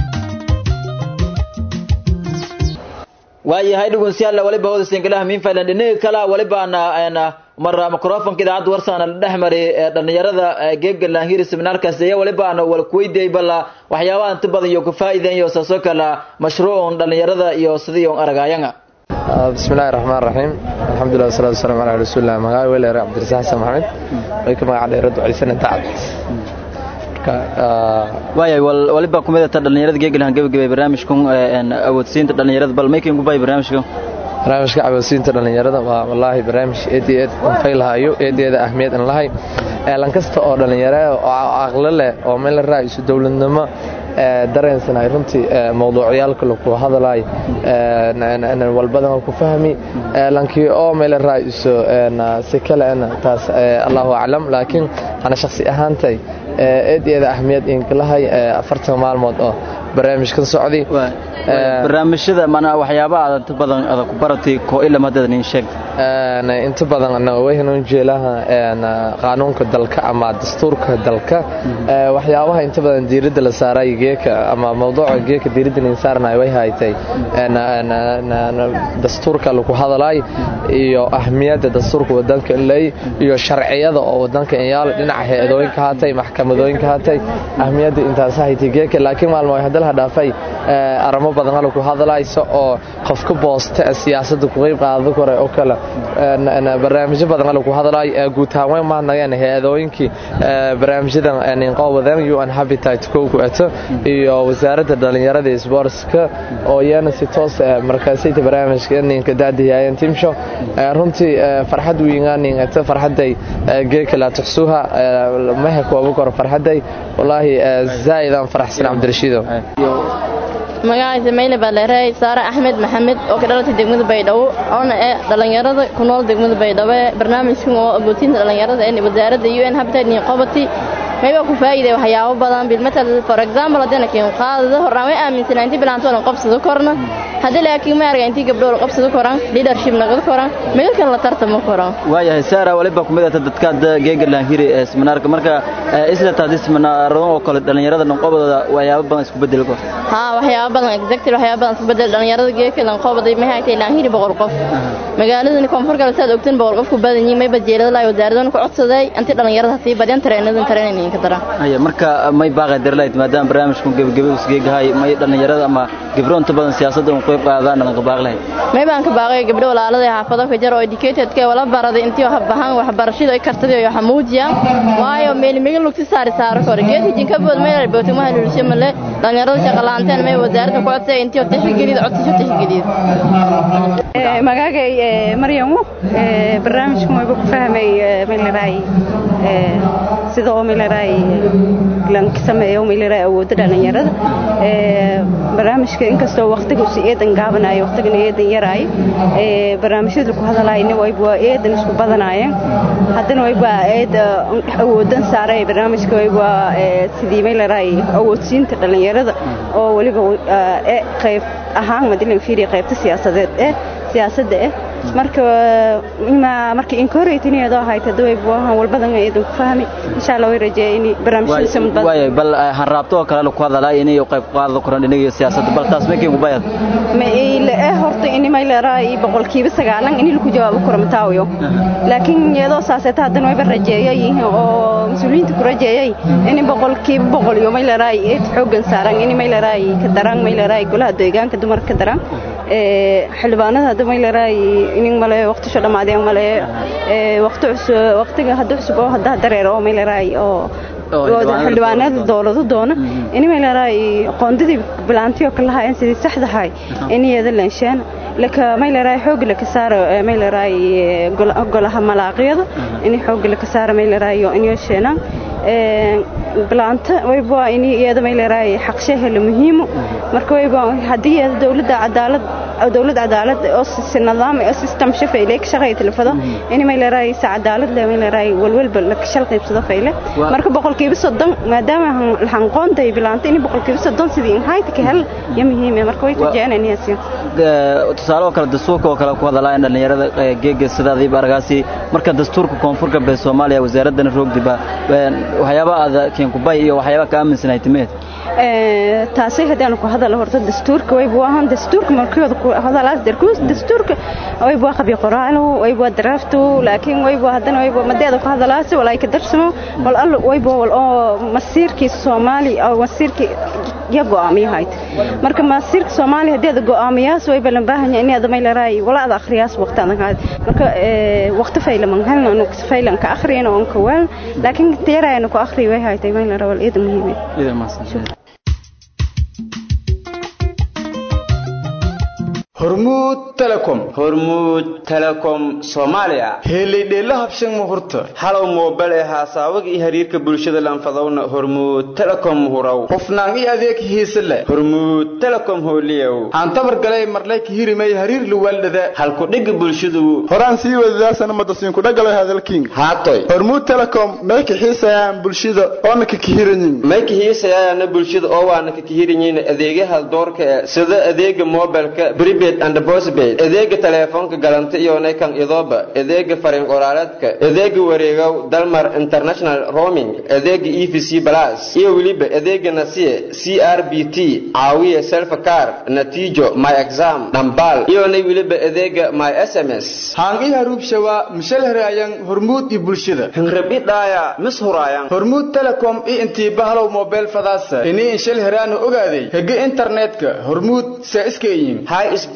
waayahay dhegeystayaal waliba hooda singalaha min faylan dhinaga kala waliba ana mara microfonka idaacadda warsaana la dhex maray dhalinyarada geegalan hiri seminaarkaas iyo waliba ana wal kuweydiiyay balla waxyaabaha inta badan iyo ku faa'iideyn iyo saasoo kala mashruucun dhalinyarada iyo sidii on aragayanga bismillahi raxmaan raxiim alxamdulilah wasalaatu wasalaamu calaa rasuulillah magaca weleer cabdirasaaq xasan maxamed way ka magaca dheeradu celisan dacad waayay waliba kumid ta dhalinyarada geegalahan gabagabay barnaamijkan awoodsiinta dhalinyarada bal maykin ku bay barnaamijkan barnaamijka awoodsiinta dhalinyarada waa wallaahi barnaamij eed iyo eed anfay lahayo eedeeda ahmiyad an lahay eelan kasta oo dhalinyaro oo aqlo leh oo meel la raaciso dowladnimo dareensanay runtii mawduucyaalka lagu hadalay walbadan ku fahmi lankii oo meel raaciso si kale taas allahu aclam laakiin ana shakhsi ahaantay eedeeda ahmiyad inkalahay afartan maalmood oo barnaamijkan socday barnaamijyada mana waxyaabaha aad inta badan aad ku baratay koo ilaa hadda nin sheeg inta badan waynu jeelaha qaanuunka dalka ama dastuurka dalka waxyaabaha inta badan diiradda la saaray geeka ama mawduuca geeka diiradda la saarnay way haytay dastuurka lagu hadalay iyo ahmiyadda dastuurka wadanka lay iyo sharciyada oo wadanka yaal dhinaca hay'adooyinka haatay maxkamadooyinka haatay ahmiyadda intaas haytay geeka laakiin maalmo ay hadalha dhaafay aramo badan lagu hadlayso oo qofka boosta siyaasadda ku qayb qaado kore oo kale barnaamijyo badan lagu hadlay guud ahaan way maadnayeen hay'adooyinkii barnaamijyadan inqoobadeen UN Habitat ku ato iyo wasaaradda dhalinyarada iyo sportska oo iyana si toos ah markaasayta barnaamijka ninka daadiyayeen timsho runtii farxad weynaanin ata farxaday geeka la tuxsuha ma ha koobo kor farxaday wallahi zaa'idan faraxsan Cabdirashiid magacaysa mayle baaleereey saare axmed maxamed oo ka dhalatay degmada baydhabo oona ee dhallinyarada ku nool degmada baydhabo ee barnaamijkan oo agootinta dhallinyarada ee wasaaradda u n habitat iyo qobati mayba ku faa'iiday waxyaabo badan bilmatal for example haddana kiin qaadada horaan way aaminsanaa intii bilaantoona qabsado korna haddii laakiin ma arga intii gabdhool qabsado koran leadership nagada koran midalkan la tartamo koran waayahay saara waliba kumid ah dadkaad geegalan hiri ee seminaarka marka isla taadi seminaarada oo kale dhalinyarada dhanqobadooda waxyaabo badan isku bedeli karo haa waxyaabo badan exactly waxyaabo badan isku bedel dhalinyarada geeka lanqobaday ma haytay laan hiri boqol qof magaaladani koonfur kale saad ogteen boqol qof ku badan yihiin mayba jeelada laay wasaaradana ku codsaday intii dhalinyarada sii badyan tareenadan tareenayn ka daran haya marka may baaqay darlayd maadaama barnaamijkan gebagabe usgeegahay may dhalinyarada ama gabdho inta badan siyaasadda un qayb qaadaan dhalan ka baaqlahay may baan ka baaqay gabdho walaalada xaafado ka jar oo educated ka wala baraday intii wax bahan waxbarashada ay kartay iyo xamuujiya waayo meel meel lugti saari saaro kor geedka jinka bood meel bootay ma helushay male dhalinyarada shaqo la'aanteen may wasaaradda ku codsay intii oo tixgelid codsiyo tixgelid magacay maryamu barnaamijkan wayba ku fahmay meelaraay sida oo meelaraay lanka sameeyo meelaraay awoodda dhalinyarada barnaamijka inkastoo waqtiga si eedan gaabanayo waqtigan eedan yaraay barnaamijyada lagu hadalaayna wayba waa eedan isku badanaayeen haddana wayba eed awoodan saaray barnaamijka wayba sidii meelaraay awoodsiinta dhalinyarada oo weliba qayb ahaan madilan fiiriya qaybta siyaasadeed eh siyaasadda eh marka ima marka incorratiniyadoo ahayd hadda way buahan walbadan idin ku fahmi insha allah way rajeeya in barnaamijyada samad badan waay bal hanraabto oo kale ku hadalaa inay qayb qaado koran dhinaga siyaasadda bal taas ma keen kubayad ma ile eh horta ini may leedahay boqolkiiba sagaalan ini lagu jawaabo karo mataawiyo laakiin iyadoo saaseeta haddana wayba rajeeyay oo mas-uuliyiinta ku rajeeyay ini boqolkiiba boqol iyo may leedahay eed xoogan saaran ini may leedahay ka daraan may leedahay golaha deegaanka dumarka ka daraan xildhibaanada hadda may leedahay inin male waqtisho dhammaadeen male waqti cusub waqtiga hadda cusub oo hadda dareero oo may leedahay oo xildhibaanada dowlado doona ini may leedahay qoondadii bilaantiyo ka lahaayeen sidii saxdahay in iyada leenshaan laka may leedahay xoog laka saaro may leedahay golaha malaaqyada in xoog laka saaro may leedahay in yeesheenaan bilaanta wayba in iyada may leedahay xaqshaha la muhiimo marka wayba haddii iyada dowladda cadaalad dowlad cadaalad oo si nidaam oo system shafeyle ka shaqeeyo tilfado in may leedahay si cadaalad leh may leedahay walwalba la shal qaybsado fayle marka boqolkiiba soddon maadaama lahan qoonta bilaanta in boqolkiiba soddon sidii in hayta ka hel ya muhiim marka way tujeenan yaasi tusaale oo kale dastuurka oo kale ku hadalaa in dhalinyarada geega sidaadiiba argaasi marka dastuurka koonfurka bee soomaaliya wasaaradana roogdiba waxyaaba aad keenkubay iyo waxyaaba ka aaminsanahay timeed taasay haddaan ku hadal horta dastuurka way buu ahaan dastuurka markooda ku hadalaas darkuus dastuurka way buu qabi qoraalo way buu draftu laakiin way buu haddana way buu madeeda ku hadalaas walaa ka darsamo wal all way buu wal oo masiirkii Soomaali oo masiirkii ya go'aamiyahay marka masiirka Soomaali hadeeda go'aamiyaas way balan baahan yahay inaad may leeyahay wala aad akhriyaas waqtan marka waqti fayla man halna anu faylan ka akhriyana oo ka wal laakiin teerayna ku akhri way haytay may leeyahay wal iyada muhiim iyada maasan hormuud telecom hormuud telecom soomaaliya heelaydheella habshan muhurta halow moobel ee haasaawaga iyo xiriirka bulshada lanfadowna hormuud telecom huraw hufnaan iyo adeeg hiise leh hormuud telecom hooliyow aan tabar galay marlay ka hirimay hariir luwaaldhada halkudhigga bulshadu horaan sii wadadaasana madasiinkudhagalay hadalkiin haatoy hormuud telecom may ka xiisayaan bulshada oona ka kihiranyin may ka hiisayaana bulshada oo waana ka kihiranyin adeegyaha doorka ee sida adeega mobilka prepaid and postpaid adeega teleefoonka galanta iyo naykan idooba adeega fariin qoraaleedka adeega wareegow dalmar international roaming adeega e v c plus iyo weliba adeega nasiye c r b t caawiye selfcar natiijo my exam dhambal iyonay weliba adeega my s m s haangi haruubshawa mishal heraayang hormuud iyo bulshada hingrabidhaaya mis huraayan hormuud telecom iyo intii bahalow mobile fadaasa inii inshal heraana ogaaday hege internetka hormuud saa iska iyin high speed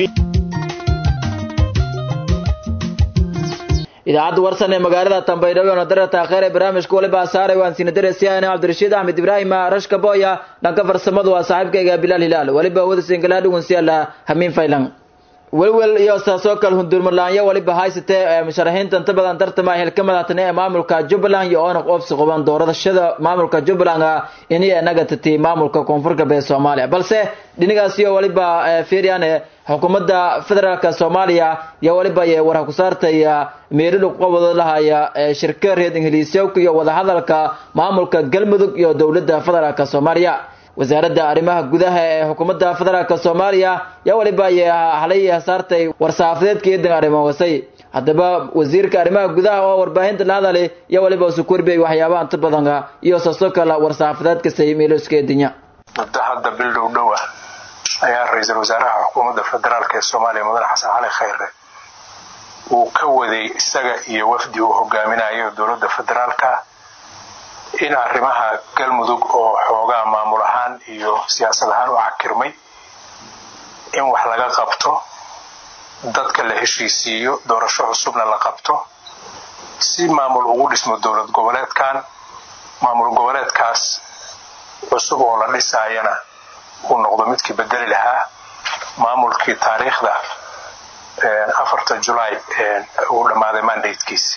idaacadda warsan ee magaalada tambaydhabo ee nadarata akheer ee barnaamijka waliba saaray waan siina darasiyaana cabdirashiid axmed ibraahim rashka boya dhanka farsamadu waa saaxiibkayga bilaal hilaal waliba wada singala dhugunsiyaala hamiin faylan welwel iyo saasoo kale hundurmalaanyo waliba haysatee musharaxiinta inta badan tartama xilka madaxtane ee maamulka jubbaland iyo oona qoobsi qaban doorashada maamulka jubbaland inay inaga tati maamulka koonfurka bee soomaaliya balse dhinigaasiyo waliba fiiriyane xukuumadda federaalka soomaaliya iyo waliba war ku saartay meeridhu qobada lahaya shirka reer ingiliisyowka iyo wadahadalka maamulka galmudug iyo dowladda federaalka soomaaliya wasaaradda arrimaha gudaha ee xukuumadda federaalka soomaaliya yaa waliba halay saartay war-saafadeedka eedan arrimo wasay haddaba wasiirka arrimaha gudaha oo warbaahinta la hadalay iyo waliba sukurbey waxyaabaha inta badan iyo saasoo kale war-saafadeedka saymeeloska eedinya muddo hadda bil dhow dhow ah ayaa ra-iisul wasaaraha xukuumadda federaalk ee soomaaliya mudane xasan cali khayre uu ka waday isaga iyo wafdi uu hogaaminayo dowladda federaalka in arrimaha galmudug oo xoogaa maamul ahaan iyo siyaasad ahaan u cakirmay in wax laga qabto dadka la heshiisiiyo doorasho cusubna la qabto si maamul ugu dhismo dowlad goboleedkan maamul goboleedkaas cusub oo la dhisaayana uu noqdo midkii bedeli lahaa maamulkii taariikhda afarta julaay uu dhammaaday mandatekiisi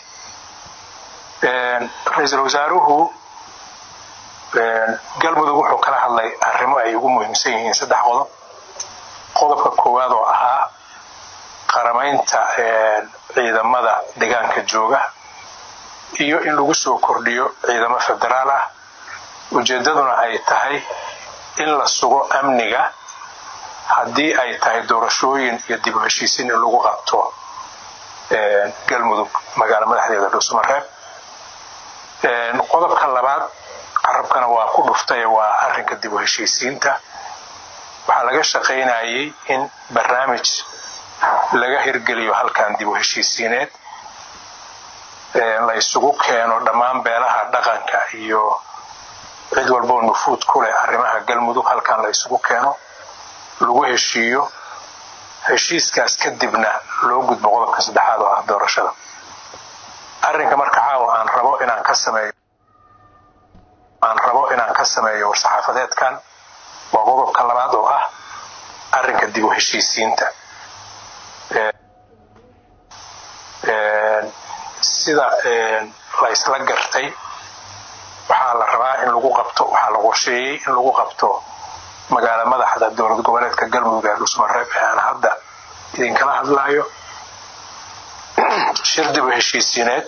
ra-iisul wasaaruhu galmudug wuxuu kala hadlay arrimo ay ugu muhiimsan yihiin saddex qodob qodobka koowaad oo ahaa qaramaynta ciidamada deegaanka jooga iyo in lagu soo kordhiyo ciidamo federaal ah ujeeddaduna ay tahay in la sugo amniga haddii ay tahay doorashooyin iyo dib u heshiisiin in lagu qabto galmudug magaalo madaxdeeda dhuusamareeb qodobka labaad carabkana waa ku dhuftay waa arrinka dib u heshiisiinta waxaa laga shaqaynayay in barnaamij laga hirgeliyo halkan dib u heshiisiineed la isugu keeno dhammaan beelaha dhaqanka iyo cid walboo nufuud ku leh arrimaha galmudug halkan la isugu keeno lagu heshiiyo heshiiskaas kadibna loo gudbo qodobka saddexaad oo ah doorashada arrinka marka caawa aan rabo inaan ka sameeyo aan rabo inaan ka sameeyo war-saxaafadeedkan waa qodobka labaad oo ah arrinka dib u heshiisiinta sida la isla gartay waxaa la rabaa in lagu qabto waxaa la qorsheeyey in lagu qabto magaala madaxda dowlad goboleedka galmudug ee dhusmareeb ee aan hadda idinkala hadlayo shir dib u heshiisiineed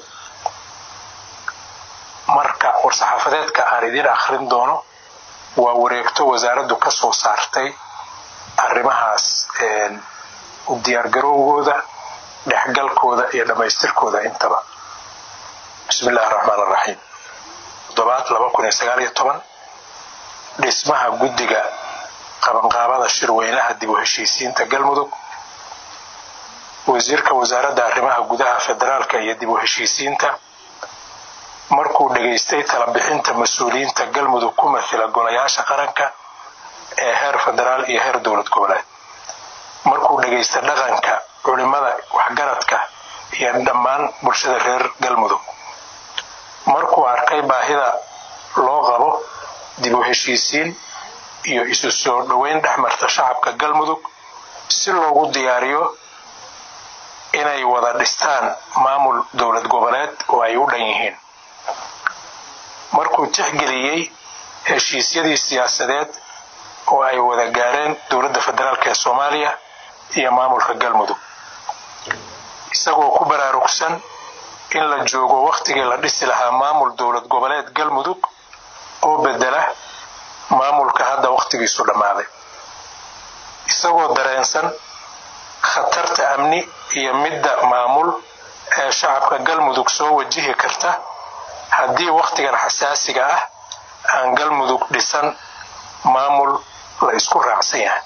marka war-saxaafadeedka aan idiin akhrin doono waa wareegto wasaaraddu ka soo saartay arrimahaas u diyaargarowgooda dhexgalkooda iyo dhammaystirkooda intaba bismi illahi raxmaan araxiim toddobaad laba kun iyo sagaal iyo toban dhismaha guddiga qabanqaabada shirweynaha dib u heshiisiinta galmudug wasiirka wasaaradda arrimaha gudaha federaalka iyo dib u heshiisiinta markuu dhegaystay talabixinta mas-uuliyiinta galmudug ku mathila golayaasha qaranka ee heer federaal iyo heer dowlad goboleed markuu dhegaysta dhaqanka culimada waxgaradka iyo dhammaan bulshada reer galmudug markuu arkay baahida loo qabo dib u heshiisiin iyo isu soo dhoweyn dhexmarta shacabka galmudug si loogu diyaariyo inay wada dhistaan maamul dowlad goboleed oo ay u dhan yihiin markuu tixgeliyey heshiisyadii siyaasadeed oo ay wada gaareen dowladda federaalk ee soomaaliya iyo maamulka galmudug isagoo ku baraarugsan in la joogo wakhtigii la dhisi lahaa maamul dowlad goboleed galmudug oo bedela maamulka hadda wakhtigiisu dhammaaday isagoo dareensan khatarta amni iyo midda maamul ee shacabka galmudug soo wajihi karta haddii wakhtigan xasaasiga ah aan galmudug dhisan maamul la isku raacsan yahay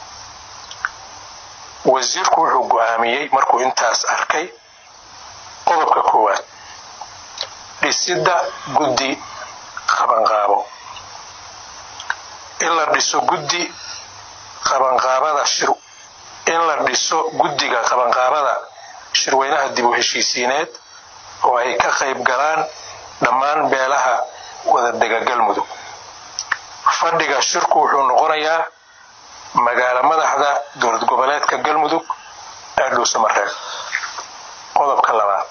wasiirku wuxuu go'aamiyey markuu intaas arkay qodobka koowaad dhisidda guddi qabanqaabo in la dhiso guddi qabanqaabada shir in la dhiso guddiga qabanqaabada shirweynaha dib u heshiisiineed oo ay ka qayb galaan dhammaan beelaha wadadega galmudug fadhiga shirku wuxuu noqonayaa magaalo madaxda dowlad goboleedka galmudug ee dhuusamareeb qodobka labaad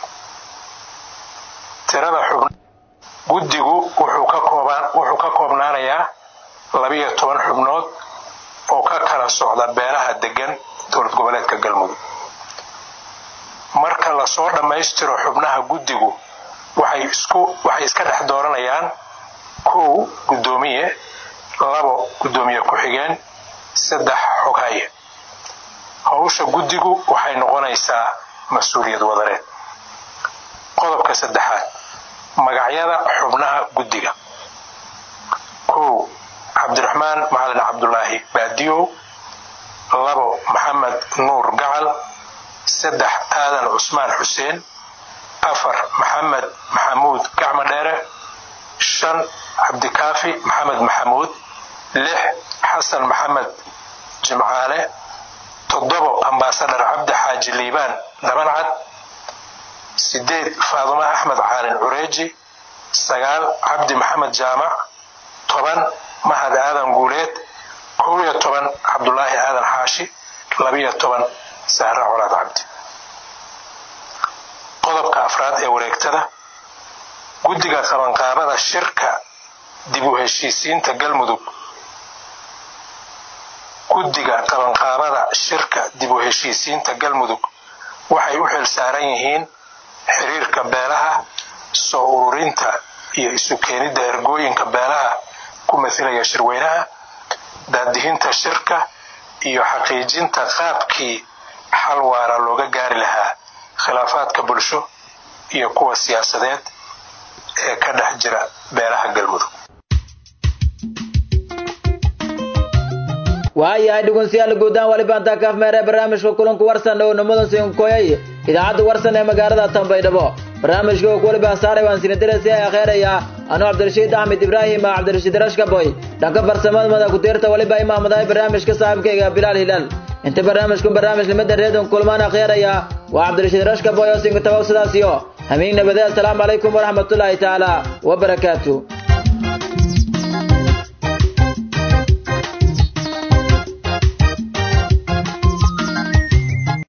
tirada xubn guddigu wuxuu ka koobnaanayaa labiyo toban xubnood oo ka kala socda beelaha degan dowlad goboleedka galmudug marka lasoo dhammaystiro xubnaha guddigu waxay iska dhex dooranayaan kow guddoomiye labo guddoomiye ku-xigeen saddex xoghaye howsha guddigu waxay noqonaysaa mas-uuliyad wadareed qodobka saddexaad magacyada xubnaha guddiga kow cabdiraxmaan macalin cabdulaahi baadiyow labo maxamed nuur gacal saddex aadan cusmaan xuseen afar maxamed maxamuud gacma dheere shan cabdikaafi maxamed maxamuud lix xasan maxamed jimcaale toddobo ambasadhar cabdi xaaji liibaan dhabancad sideed faadumo axmed caalin cureeji sagaal cabdi maxamed jaamac toban mahad aadan guuleed kow iyo toban cabdulaahi aadan xaashi labiyo toban sahra colaad cabdi qodobka afraad ee wareegtada guddiga qabanqaabada shirka dib u heshiisiinta galmudug guddiga qabanqaabada shirka dib u heshiisiinta galmudug waxay u xil saaran yihiin xiriirka beelaha soo ururinta iyo isu keenidda ergooyinka beelaha ku mathilaya shirweynaha daadihinta shirka iyo xaqiijinta qaabkii xal waara looga gaari lahaa khilaafaadka bulsho iyo kuwa siyaasadeed ee ka dhex jira beelaha galmudug waayahay dhugunsiyaal guudaan waliba intaa kaaf meere barnaamijka kulanku warsan oo nimadan siinkoyay idaacadda warsan ee magaalada tanbaydhabo barnaamijka oo waliba saaray waan sinadirasi ee akheeraya anuu cabdirashiid axmed ibraahim cabdirashiid rashkaboy dhanka farsamada mada ku tiirta waliba imaamadahay barnaamijka saaxiibkayga bilaal hilaal inta barnaamijku barnaamij limada reedon kulmaan akheeraya waa cabdirashiid rashkaboy oo sinka tabow sidaas iyo hamiin nabadee assalaamu calaykum waraxmatullaahi tacaala wabarakaatu